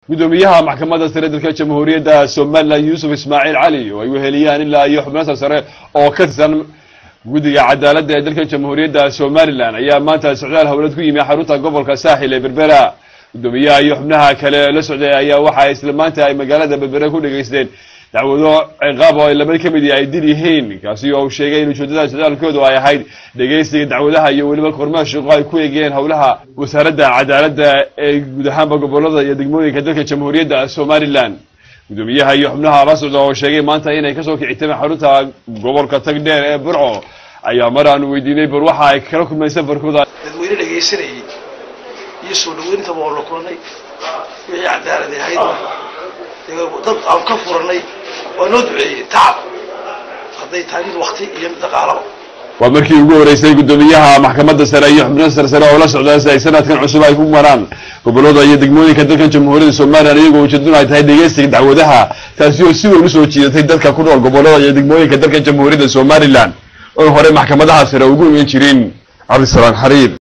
gudoomiyaha maxkamadda sare dalka jamhuuriyadda somalilan yuusuf ismaaciil cali oo ay weheliyaan ilaa iyo xubno sarsare oo ka tirsan guddiga cadaaladda ee dalka jamhuuriyadda somalilan ayaa maanta socdaal howlad ku yimi xarunta gobolka saaxil ee berbera gudoomiyaha iyo xubnaha kale la socday ayaa waxa isla maanta ay magaalada berbera ku dhegaysteen dacwado ciqaab oo ay laba ka mid ay dil yihiin kaasi oo uu sheegay in ujeedada socdaalkoodu ay ahayd dhegaysiga dacwadaha iyo weliba kormeer shaqo ay ku eegeen howlaha wasaaradda cadaaladda ee guud ahaanba gobolada iyo degmooyinka dalka jamhuuriyadda somalilan gudoomiyaha iyo xubnaha la socda oo sheegay maanta inay kasoo kicitameen xarunta gobolka tagdheer ee burco ayaa mar aanu weydiinay bal waxa ay kala kulmeen safarkooda dadweyne dhegaysanayay iyo soo dhaweynintaba oo la kulanay wixii cadaalad ahaydna dad aan ka furanay waa noo duceeyey tacab hadday tahay mid wakti iyo mid dhaqaalaba waa markii ugu horeysay gudoomiyaha maxkamadda sare iyo xubno sarsare oo la socda si ay sanadkan cusub ay ku maraan gobolada iyo degmooyinka dalkan jamhuuriyadda somalilan iyagoo ujeedadu ay tahay dhegeysiga dacwadaha taasi oo si weyn usoo jiidatay dadka ku nool gobolada iyo degmooyinka dalkan jamhuuriyadda somalilan oo hore maxkamadaha sare ugu iman jirin cabdisalaam xariir